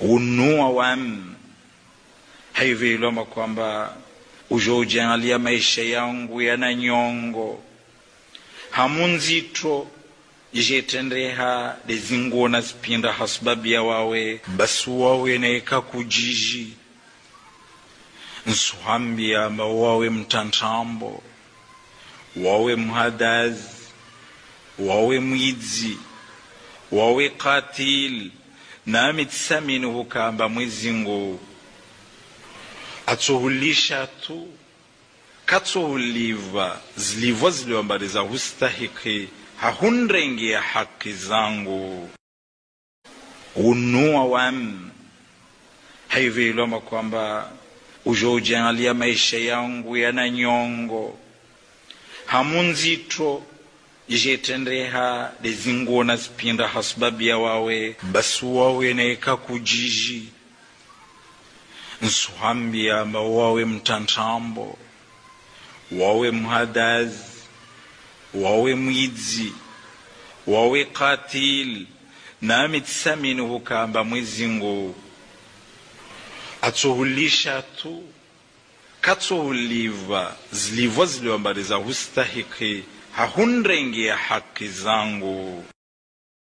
unua wam haiviloma kwamba ujojalia maisha yangu yana nyongo hamunzito jetendreha lezinguo na zipinda hasubabia wawe basi wawe naeka kujiji nsuhambia amba wawe mtantambo wawe mhadazi wawe mwidzi wawe katil nami tisamini hukamba mwezingu atsohulisha tu katsohuliva zilivwa ziliwambaliza hustahiki hahunrengia haki zangu unua wam haiviloma kwamba ujojalia maisha yangu yana nyongo hamunzito jetendreha lezinguo na zipinda hasubabia wawe basi wawe naeka kujiji nsuhambia amba wawe mtantambo wawe mhadazi wawe mwidzi wawe katil nami tisamini hukamba mwezingu atsohulisha tu katsohuliva zilivwa ziliwambaliza hustahiki hahunrengia haki zangu